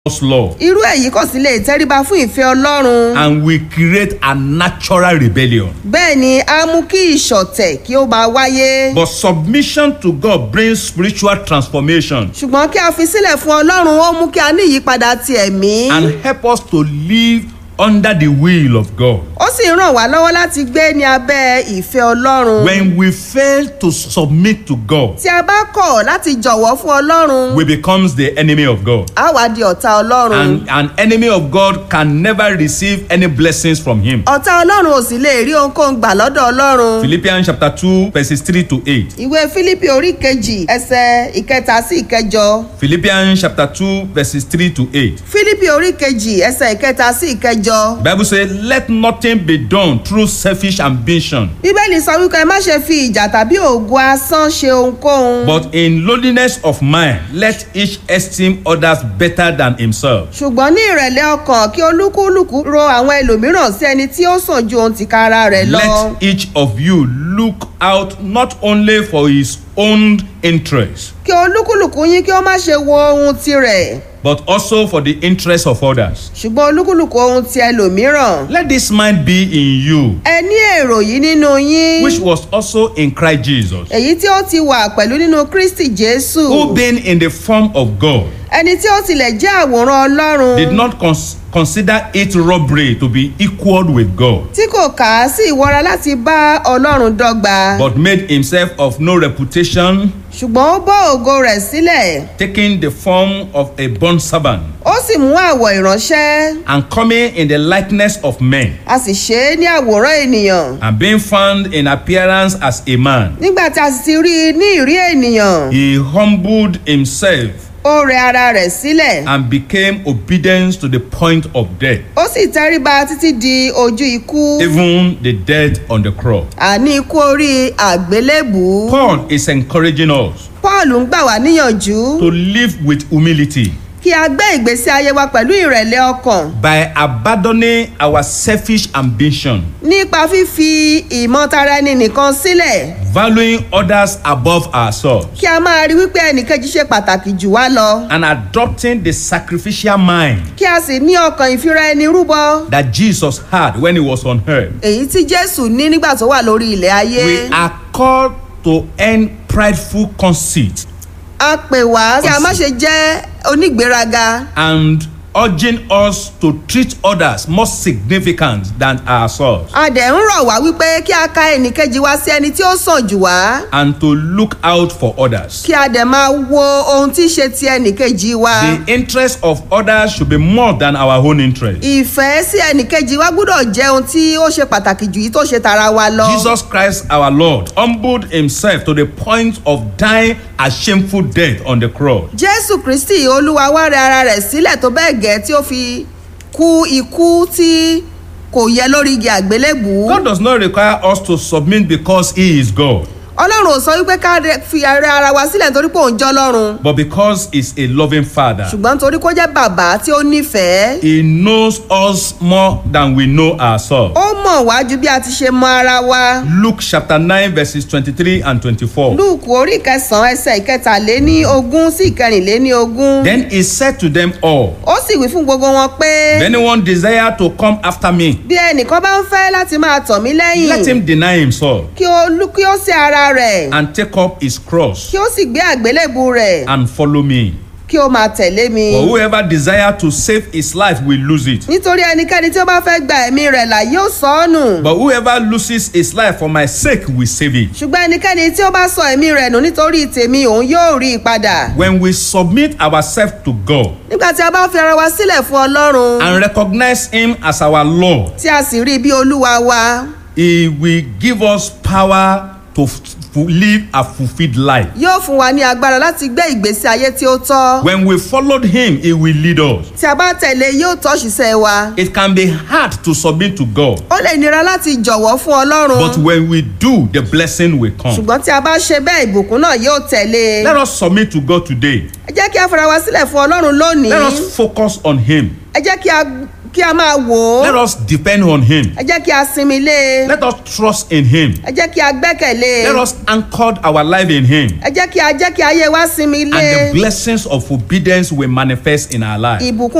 God's law irú èyí kò sì lè tẹríba fún ìfẹ́ ọlọ́run and will create a natural rebellion. bẹ́ẹ̀ ni á mú kí ìṣọ̀tẹ̀ kí ó máa wáyé But submission to God brings spiritual transformation ṣùgbọ́n kí a fi sílẹ̀ fún ọlọ́run ó mú kí a ní ìyípadà ti ẹ̀mí and help us to live under the will of God. ó sì ràn wá lọ́wọ́ láti gbé ní abẹ́ ìfẹ́ ọlọ́run When we fail to submit to God, tí a bá kọ̀ láti jọ̀wọ́ fún ọlọ́run we becomes the enemy of God. á wá di ọ̀tá ọlọ́run And an enemy of God can never receive any blessings from him. ọ̀tá ọlọ́run ò sì lè rí ohunkóhun gbà lọ́dọ̀ ọlọ́run Philippians chapter 2 verses 3 to 8. ìwé fílípì orí kejì ẹsẹ̀ ìkẹta sí ìkẹjọ Philippians chapter 2 verses 3 to 8. fílípì orí kejì ẹsẹ̀ ìkẹta sí ìkẹjọ Bible says, let nothing be done through selfish ambition, bíbélì sọ wípé ẹ má ṣe fi ìjà tàbí òògùn asán ṣe ohunkóhun but in lowliness of mind, let each esteem others better than himself. ṣùgbọ́n ní ìrẹ̀lẹ̀ ọkàn kí olúkúlùkù ro àwọn ẹlòmíràn sí ẹni tí ó sàn ju ohun tìkára rẹ̀ lọ. Let each of you look out not only for his own interest, kí olúkúlùkù yín kí ó má ṣe wo ohun tirẹ̀ but also for the interest of others. ṣùgbọ́n olúkúlùkù ohun ti ẹlòmíràn. Let this mind be in you, ẹ ní èrò yìí nínú yín which was also in Christ Jesus, èyí tí ó ti wà pẹ̀lú nínú kristi jésù who being in the form of God, ẹni tí ó tilẹ̀ jẹ́ àwòrán ọlọ́run did not cons- consider it robbery to be equal with God, tí kò kà á sí ìwọra láti bá ọlọ́run dọ́gba but made himself of no reputation, ṣùgbọ́n ó bọ́ ògo rẹ̀ sílẹ̀ taking the form of a bond servant, ó sì mú àwọ̀ ìránṣẹ́ and coming in the likeness of men, a sì ṣe é ní àwòrán ènìyàn and being found in appearance as a man, nígbà tí a sì ti rí i ní ìrí ènìyàn he humbled himself ó rẹ ara rẹ̀ sílẹ̀ and became obedient to the point of death, ó sì tẹríba títí di ojú ikú even the death on the cross. àní ikú orí àgbélébùú Paul is encouraging us paul ń gbà wá níyànjú to live with humility kí a gbé ìgbésí ayé wa pẹ̀lú ìrẹ̀lẹ̀ ọkàn by abandoning our selfish ambition, nípa fífi ìmọ̀tara ẹni nìkan sílẹ̀ valuing others above ourselves, kí a máa rí wípé ẹnìkejì ṣe pàtàkì jù wá lọ and adopting the sacrificial mind kí a sì ní ọkàn ìfira ẹni rúbọ that Jesus had when he was on earth. èyí tí jésù ní nígbà tó wà lórí ilẹ̀ ayé We are called to end prideful conceit a pè wá kí a má ṣe jẹ́ onígbéraga and urging us to treat others more significant than ourselves a dẹ̀ ń rọ̀ wá wípé kí a ka ẹnìkejì wa sí ẹni tí ó sàn jù wá and to look out for others. kí a dẹ̀ máa wo ohun tí í ṣe ti ẹnìkejì wa The interest of others should be more than our own interest. ìfẹ́ sí ẹnìkejì wa gbúdọ̀ jẹ́ ohun tí ó ṣe pàtàkì jù yìí tó ṣe tara wa lọ. Jesus Christ our Lord humbled himself to the point of dying a shameful death on the cross. jésù kristi olúwa wá rẹ ara rẹ̀ sílẹ̀ tó bẹ́ẹ̀ gẹ́ tí ó fi kú ikú tí kò yẹ lórí igi àgbélébùú. God does not require us to submit because he is God, ọlọ́run ò sọ wípé ká rẹ- fi rẹ ara wa sílẹ̀ nítorí pé òun jọ́ lọ́run but because he's a loving father. ṣùgbọ́n nítorí kó jẹ́ bàbá tí ó nífẹ̀ẹ́. He knows us more than we know ourselves. ó mọ̀ wá ju bí a ti ṣe mọ ara wa. Luke chapter 9 verses 23 and 24. lúùkù orí kẹsàn-án ẹsẹ̀ ìkẹtàléní ogún sí ìkẹrìnléní ogún. Then he said to them all, ó sì wí fún gbogbo wọn pé If anyone desire to come after me, bí ẹnìkan bá ń fẹ́ láti máa tọ̀ mí let lẹ́yìn him deny himself kí ó lú kí ó sí ara rẹ̀ and take up his cross kí ó sì gbé àgbélébù rẹ̀ and follow me. kí ó máa tẹ̀lé mi. For whoever desire to save his life will lose it. nítorí ẹnikẹ́ni tí ó bá fẹ́ gba ẹ̀mí rẹ̀ là yóò sọ ọ́ nù. But whoever loses his life for my sake will save it. ṣùgbọ́n ẹnikẹ́ni tí ó bá sọ ẹ̀mí rẹ̀ nù nítorí tèmi òun yóò rí i padà. When we submit ourselves to God nígbà tí a bá fi ara wa sílẹ̀ fún ọlọ́run and recognize him as our Lord, tí a sì rí i bí olúwa wa he will give us power to f- f- live a fulfilled life. yóò fún wa ní agbára láti gbé ìgbésí ayé tí ó tọ́. When we followed him, he will lead us. tí a bá tẹ̀lé yóò tọ́ ṣiṣẹ́ wa. It can be hard to submit to God, ó lè nira láti jọ̀wọ́ fún ọlọ́run. but when we do, the blessing will come. ṣùgbọ́n tí a bá ṣe bẹ́ẹ̀ ìbùkún náà yóò tẹ̀lé. Let us submit to God today. ẹ jẹ́ kí a fara wa sílẹ̀ fún ọlọ́run lónìí. Let us focus on him. ẹ jẹ́ kí a kí a máa wò ó Let us depend on Him. ẹ jẹ́ kí a sinmi lé e Let us trust in Him. ẹ jẹ́ kí a gbẹ́kẹ̀lé e Let us anchor our life in Him. ẹ jẹ́ kí a jẹ́ kí ayé wa sinmi And lé the blessings of obedience will manifest in our life. ìbùkún